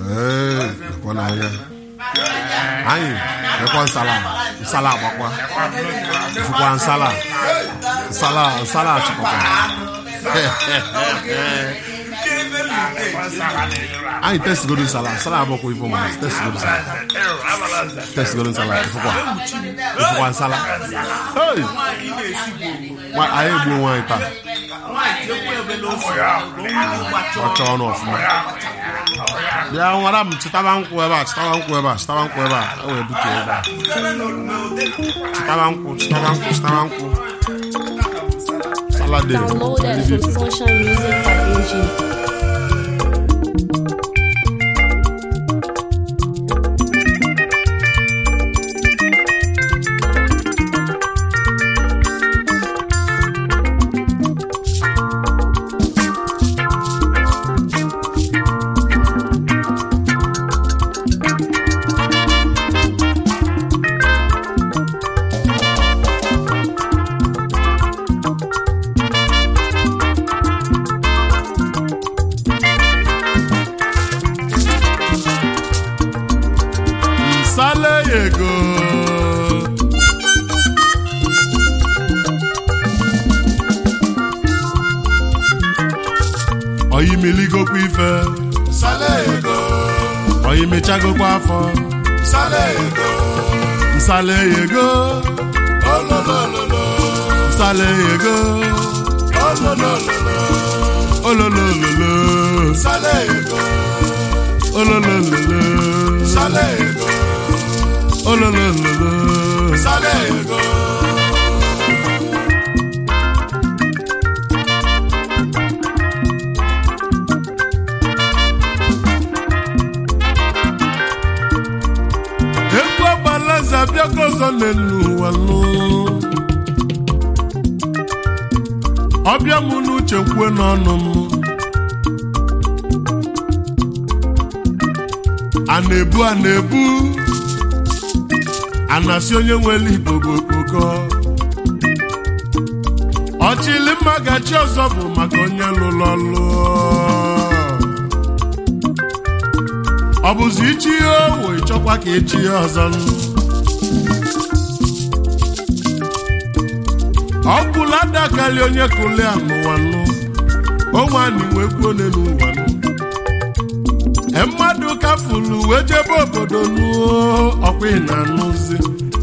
ee lekwa n'anya anyị lekwa nsala nsala agbakwa fụkwa nsala nsala nsala achịkọkwa anyị testigodo nsala nsala abụkwa ifo ma testigodo nsala testigodo nsala ịfụkwa ịfụkwa nsala Hey! Nwa- anyị egbuo nwaanyị taa ọcha ọnụ ọfụma bịa nwara m chịtaba nkwụ ebe a chịtaba nkwụ ebe a chịtaba nkwụ ebe a e wee butu ebe a chịtaba nkwụ chịtaba nkwụ chịtaba nkwụ salade Downloaded from socialmusic.ng. nsala ego oyimeligokwa ife Sale ego, oyimechagokwa afọ sale ego, nsala ego ololololo, nsala ego ololololo, ololololo sale ego, ololololo sale ego, ololololo sale ego. egwu agbalaze abịago ọzọ n'elu ụwa nụ ọbịa m n'uche kwue n'ọnụ m a na-ebu a na-ebu a na-asị onye nwere igbo bụ okpoko ọchịlị mma gachi ọzọ bụ maka onye lụrụ ọlụ ọ bụzi ichi ihe owo ịchọkwa ka echi ya ọzọ nụ ọ kwụla adakarị onye kụli a n'ụwa nụ onwe anyị wee kwuo one n'ụwa nụ e mmadụ kafuru wee jebe obodo nuo ọkwa ị na-anụzi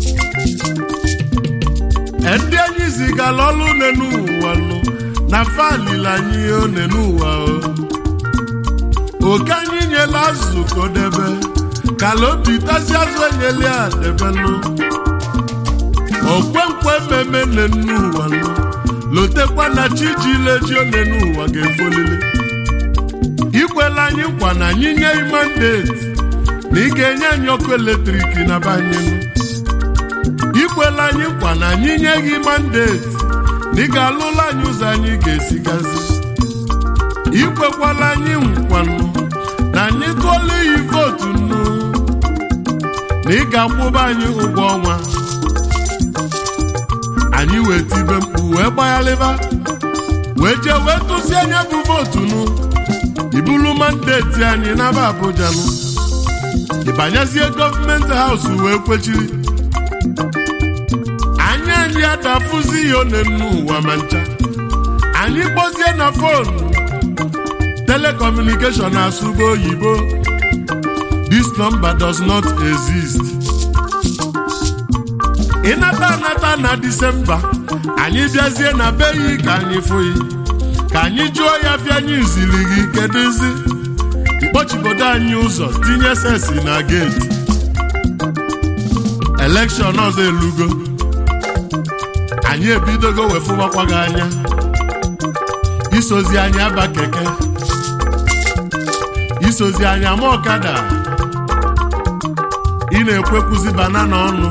E ndị anyị zigara ọlụ one n'ụwa nụ na falili anyị one n'ụwa o oke anyị nyela azụ ka o debe kala obi tazi azụ enyela ya debenụ okwenkwe mmemme nne ụwa nụ lotekwa na chi ji leji one n'ụwa ga-efolili ikwela anyị nkwa na anyị nye mandeti na ị ga-enye anyị ọkụ eletrik na banyenu ikwela anyị nkwa na anyị nye gị mandeti na ị ga-alụla anyị ụzọ anyị ga-esigazi ikwekwala anyị nkwanụ na anyị tụọla iyi vootu nnu na ị ga-akwụba anyị ụgwọ ọnwa anyị wee tibe mkpu wee gbaghalịba wee jee wee tụsi anya bụ vootu nụ ibulu mandeti anyị n'aba Abuja nụ ịbanyezie gọọmenti haus wee kwechiri anyị anyị adafụzi ihe one n'ụwa ma ncha anyị kpọzie na fonu telecommunication na-asụgo oyibo this number does not exist ịnata anata na disemba anyị bịazie na be yi ka anyị fụyi ka anyị jụọ ya fịa anyị ziri gị kedụzi ikpọchibodo anyị ụzọ tinye sesi na geeti elekshọn ọzọ elugo anyị ebidogo wefụwakwa gị anya isozi anyị aba keke isozi anyị ama ọkada ị na-ekwekwuzi banana ọnụ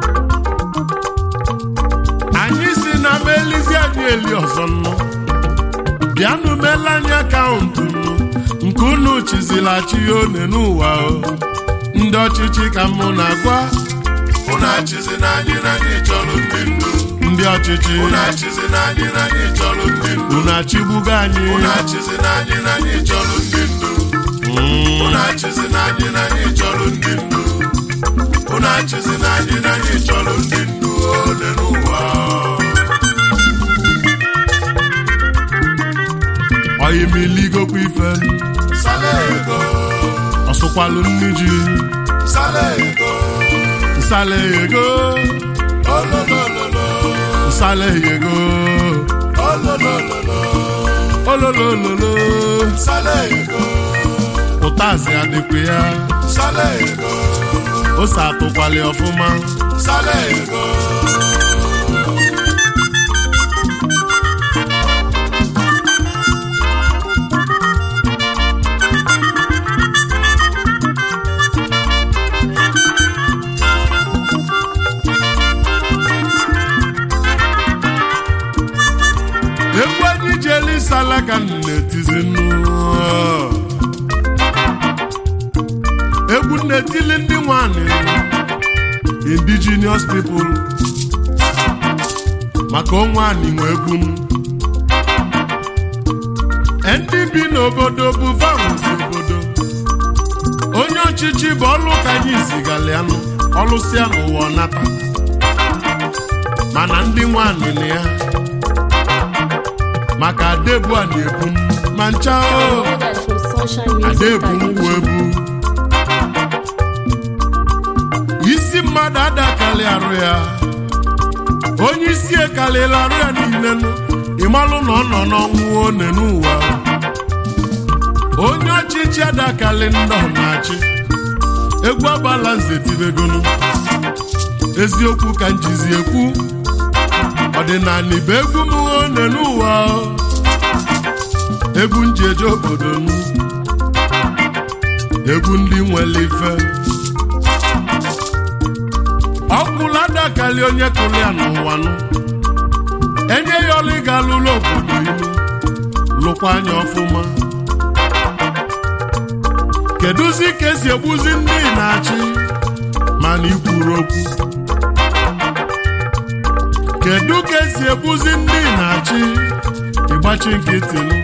anyị si na ma elizi anyị eli ọzọ nnụ bịanụ mele anyị akaụntụ nnu nke unu chizila chi ya one n'ụwa o ndị ọchịchị ka mụ na-agwa Unu achịzi na anyị na anyị chọrọ ndị ndu. ndị ọchịchị Unu achịzi na anyị na anyị chọrọ ndị ndu. unu achịgbugo anyị Unu achịzi na anyị na anyị chọrọ ndị ndu. Mm. Unu achịzi na anyị na anyị chọrọ ndị ndu unu achịzi na anyị na anyị chọrọ ndị ndu ole n'ụwa oyimiligokwa ife sala ego ọsụkwalụ nni ji sala ego nsala ego ololololo nsala ego ololololo ololololo sala ego ụtazi adịkwa ya sala ego ose atụkwali ọfụma sala ego egwu anyị ji elu isala ka m na-etizi nnu egwu na-etili ndị nwanyị indigenous people maka onwe anyị nwe egwu m. ndị bi n'obodo bụ vanwụzi obodo onye ọchịchị bụ ọlụ ka anyị zigalịanụ ọlụsịa n'ụwa nata mana ndị nwanyị na ya maka adebu a na-ebu m ma ncha o Brothers from Sunshine Music adebu nkwụ Dimension. ebu isi mmadụ adakalị arụ ya onye isi ekalịla arụ ya niile nụ ịmalụ na ọ nọ n'ọnwụ one n'ụwa onye ọchịchị adakalị ndị ọ na-achị egwu agbala nze tibegonu eziokwu ka njizi ekwu ọdịnala bụ egwu m one n'ụwa egwu nji eje obodo m egwu ndị nwere ife ọkwụla adakali onye kụrụ ya n'ụwa nụ enye ya ọlụ ịga lụlụ obodo ilu lụkwa anya ọfụma kedụzi ka esi egbuzi ndị na-achị mana ikwuru okwu kedu ka esi egbuzi ndị na-achị ịgbachi nkịtị nụ?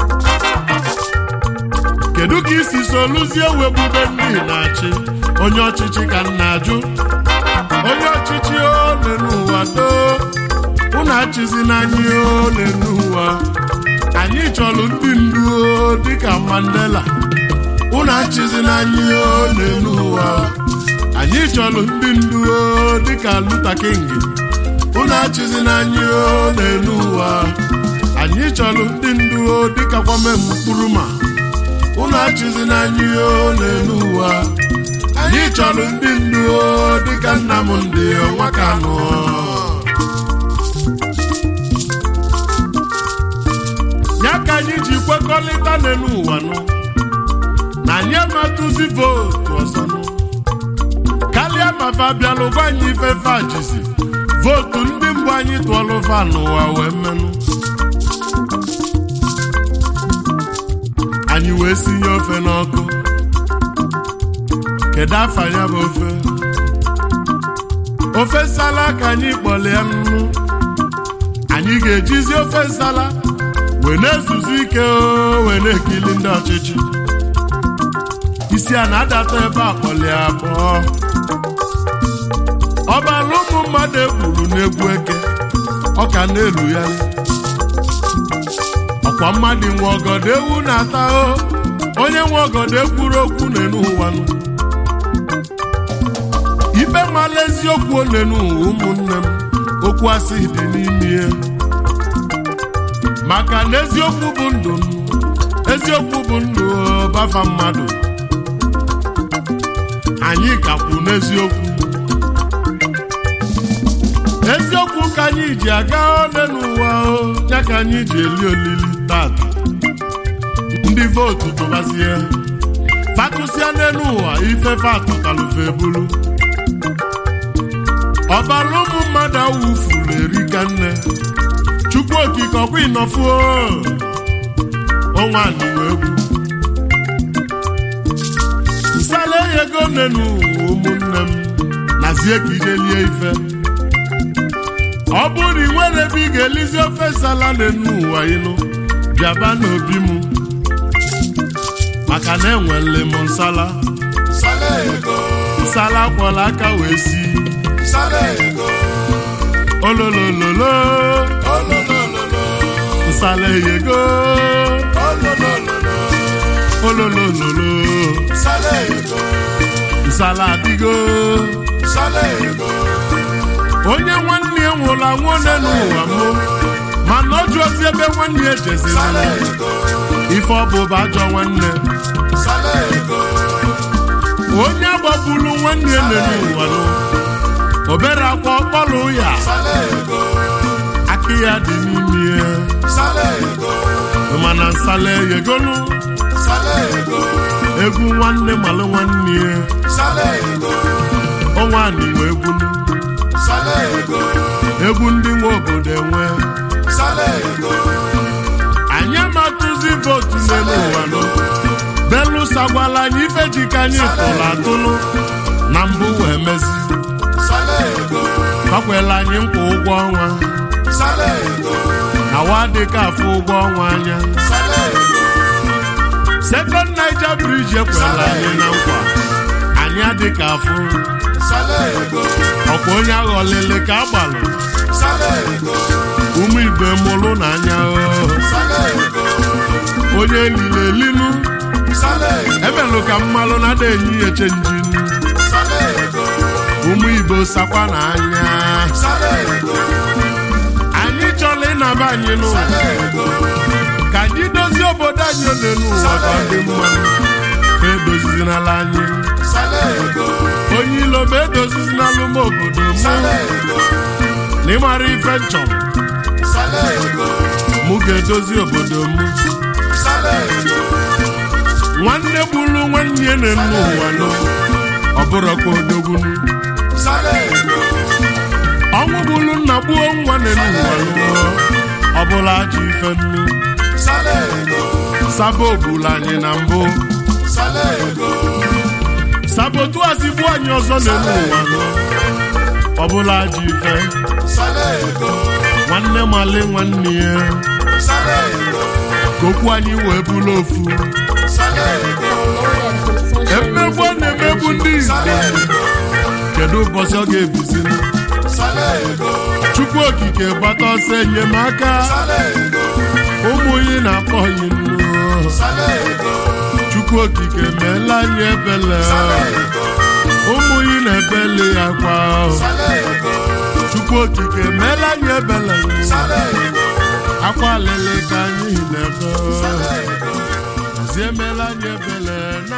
kedu ka isi soluzie wegbube ndị na-achị onye ọchịchị ka m na-ajụ onye ọchịchị ole n'ụwa doo unu achịzi n'anya ole n'ụwa anyị chọrọ ndị ndu o, dịka Mandela unu achịzi n'anya ole n'ụwa anyị chọrọ ndị ndu o, dịka Luther King unu achịzi n'anya ole n'ụwa anyị chọrọ ndị ndu o, dịka Kwame Nkrumah unu achịzi n'anya ole n'ụwa anyị chọrọ ndị ndu o, dịka Nnamdị Nwakanụ ya ka anyị ji kwekọrịta n'elu ụwa nụ na anyị amatụzi vootu ọzọ nụ karịa ma fa bịalụba anyị ifefe ajizi vootu ndị mbụ anyị tụọlụva n'ụwa wee menụ anyị wee sinye ofe n'ọkụ kedu afa ya bụ ofe ofe nsala ka anyị kpọlie nnu anyị ga-ejizi ofe nsala wee na-ezuzu ike o, wee na-ekili ndị ọchịchị isi a na-adata ebe a kpọlie abụọ ọbala ụmụ mmadụ egburu n'egwu eke ọ ka na-elu ya ọkwa mmadụ nwe ọgọdọ ewu na-ata o onye nwe ọgọdọ ekwuru okwu n'enu ụwa nụ ikpe mala eziokwu onenu ụwa ụmụnne m okwu asị dị n'ime ya maka na eziokwu bụ ndụ m eziokwu bụ ndụ o, bafa mmadụ anyị kakwu n'eziokwu eziokwu ka anyị ji aga ole n'ụwa o ya ka anyị ji eli olili tata ndị vootu tụbazie fatụsịa n'elu ụwa ife fatụtalụfe bulu ọbara ụmụ mmadụ awụfuru erika nne chukwu okike ọkwa ịnọfuo ọnwa anịwa egwu nsala ego nenu ụmụnne m nazie ka ijelie ife ọ bụrụ ị nwere ebe ị ga-elizi ofe nsala n'enu ụwa ịnụ bịaba n'obi m maka na enwele m nsala sala ego nsala kwọla aka wee si sala ego ololololo ololololo nsala eyego ololololo ololololo sala ego nsala adịgo sala ego onye nwanne ya nwụrụ anwụ one n'ụwa m mana ọ jụ ozi ebe nwanne ya sala jeziri ego ife ọ bụ bụ ajọ nwanne sala ego onye agbagburu nwanne ya nọ n'ụwa nụ obere akwa ọkpọlụ ya sala ego aka ya dị n'ime ya sala ego mana nsala eyegonu sala ego egwu nwanne malụ nwanne ya sala ego ọnwa n'inwe egwu nụ. sala ego egwu ndị nwe obodo enwe sala ego anyị amatụzi vootu n'elu ụwa nụ belụsa gwala anyị ife ji ka anyị tụrụ atụlụ na mbụ wee mezi sala ego kakwela anyị nkwa ụgwọ ọnwa sala ego na wa dịka afọ ụgwọ ọnwa anya sala ego sekọnd naija briji ekwela anyị na nkwa anyị adịka afụ sala ego ọkwa onye aghọlele ka agbalụ sala ego ụmụ igbe mụlụ na anya o. sala ego onye lile elinu sala ego ebelụ ka mmalụ na ada enyi ya chenji sala ego ụmụ igbo sakwa na anya sala ego anyị chọrọ ịnaba anyị n'ụwa sala ego ka anyị dozie obodo anyị ole n'ụwa ka ọ dị mma fa edozizinala anyị sala ego onye ilo ma edozizinala ụmụ obodo mụ sala ego na ịmara ife nchọrọ sala ego mụ ga-edozi obodo m sala ego nwanne gburu nwanne ya na nne ụwa nọ ọ bụrụkwa odogbunu sala ego ọnwụ gburu nna gbuo nwa na nne ụwa nọ ọ bụla ajọ ife nnu sala ego sabo ogburu anyị na mbụ sala ego sabotu azigbu anyị ọzọ na nne ụwa nọ ọ bụla ajọ ife sala ego nwanne mali nwanne ya sala ego ka okwu anyị wee bụrụ ofu sala ego emegbu ọ na-emegbu ndị sala igbo ego kedu ụbọchị ọ ga-ebiziri sala ego chukwu okike gbata ọsọ enyemaka sala ego ụmụ yi na-akpọ yi nnu sala ego chukwu okike meela anyị ebele sala ego ụmụ yi na-ebele ya kwa sala ego chukwu okike meela anyị ebele sala ego akwa lele ka anyị na-ebe sala ego zi emeela anyị ebele na